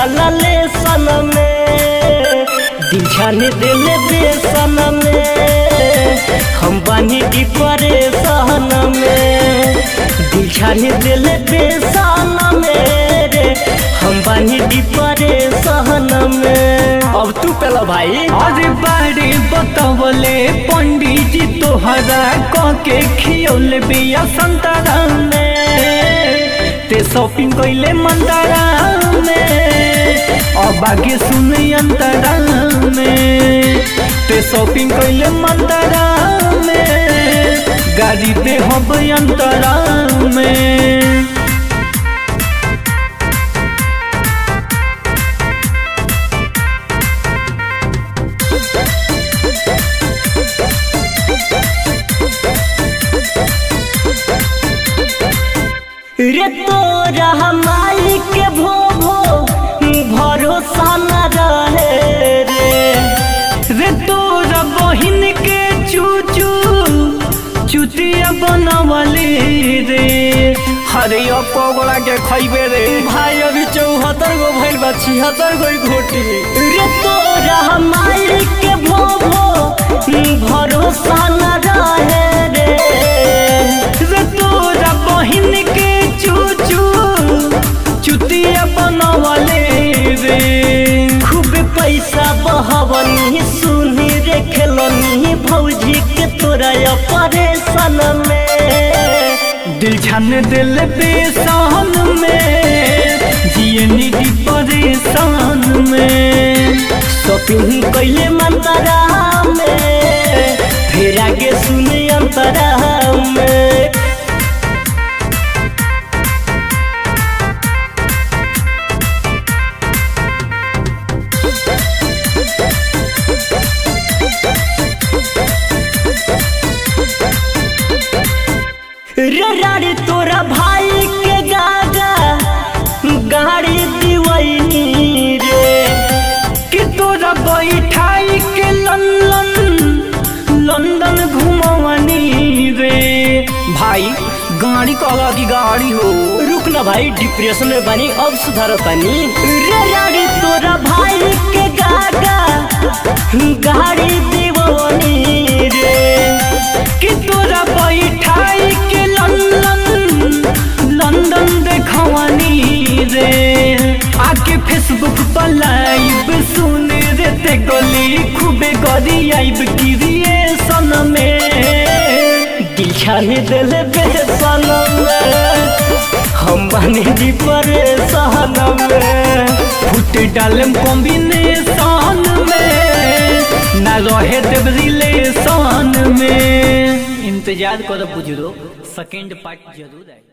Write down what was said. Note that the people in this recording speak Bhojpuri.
जाला लेसन में दिल छाने दिले बेसन में हम बानी की परेशान में दिल छाने दिले बेसन में रे हम बानी की परेशान में अब तू पेला भाई अरे बारे बतवले पंडित जी तोहरा क के खियौले बिया संतरा में ते शॉपिंग कइले मंदरा में अब आगे सुन अंतरा में ते शॉपिंग कइले मंदरा में गाड़ी दे हब अंतरा में रे तोरा माई के भो भो भरोसा न रहे रे रे तोरा बहिन के चूचू चुतिया बनवली रे हरे पगला के खैबे रे भाई अभी चौहत्तर गो भइल बा छिहत्तर गो घोटी रे तोरा माई के भो भो भरोसा न रहे रे रे तोरा बहिन के चूचू चुतिया बनवले रे खूब पैसा बहवनी सुनी रे खेलनी भौजी के तोरा परेशान में दिल छान दिल बेसान में जिए निधि परेशान में शॉपिंग कैले मंतरा में फिर आगे सुने अंतरा में रे राड़ी तोरा भाई के गागा गाड़ी दिवैनी रे कि तोरा बैठाई के लंदन लंदन घुमवनी रे भाई गाड़ी कहला की गाड़ी हो रुक ना भाई डिप्रेशन में बनी अब सुधार तनी रे राड़ी तोरा भाई के गागा गाड़ी दिवनी रे कि तोरा बैठाई के लंदन लंदन देखवनी रे आके फेसबुक पर लाइव सुन रे ते गली खूबे गरी आइब क्रिएशन में दिल छाने दिल बेसन में हम बने दी परेशान में फुट डालम कॉम्बिनेशन में ना रहे देव रिलेशन में इंतजार करो बुजुर्ग सेकंड पार्ट जरूर आए